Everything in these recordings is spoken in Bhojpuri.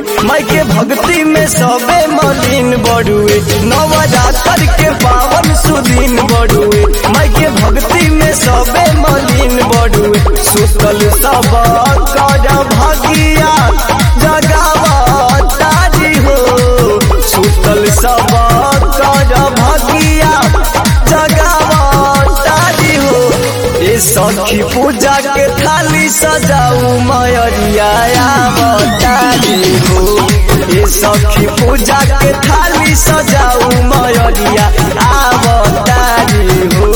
माई के भक्ति में सबे मलिन बड़ुए नवरात्र के पावन सुदीन बड़ुए माई के भक्ति में सबे मलिन बड़ुए सुतल सब कर भगिया जगावतारी हो सुतल सब कर भगिया जगावतारी हो ए सखी पूजा के थाली सजाऊ मयरिया आवतारी हो ए सखी पूजा के थाली सजाऊ मयरिया आवतारी हो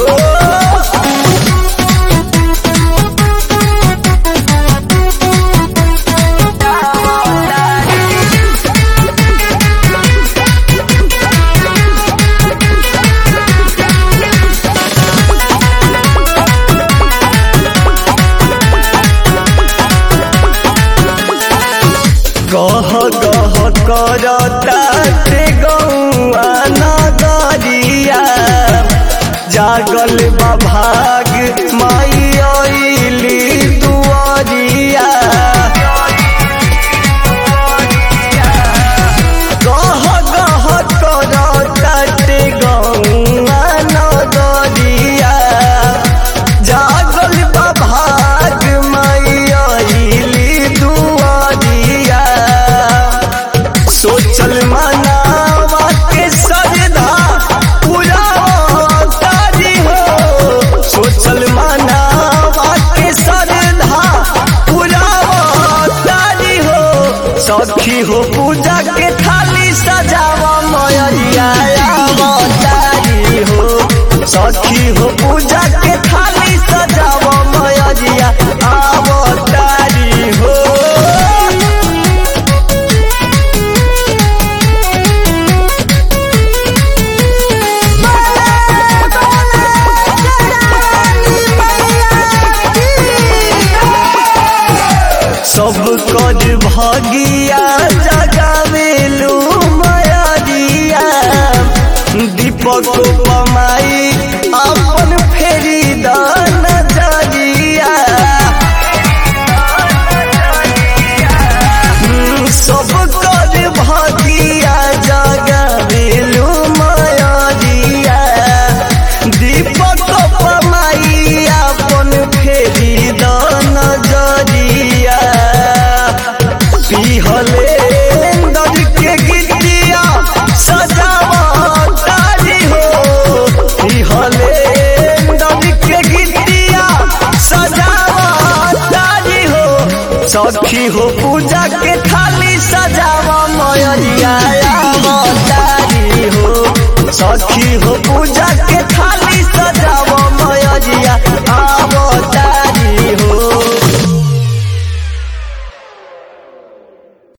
गह गह करता ते गौआ नगरिया जागल बा भाग माई अइली दुआरिया गह गह करता ते गौआ नगरिया जागल बा भाग माई अइली दुआरिया सोचल मनावा के सरधा पूरा तारी हो सोचल मनावा के सरधा पूरा तारी हो सखी हो पूजा के थाली सजावा मयरिया तारी हो सखी हो पूजा के थाली सजावा मयरिया आवतारी हो सब कर भगिया जगावेलू मयरिया दीपक पमाई अपन फेरी दान जरिया सब कर भगिया जगावेलू मयरिया दीपक पमाई अपन फेरी दान जरिया पिहले अंदर के गिटिया सजावा तारी हो पिहले अंदर के गिटिया सजावा तारी हो सखी हो पूजा के थाली सजावा मयरिया तारी हो सखी हो पूजा के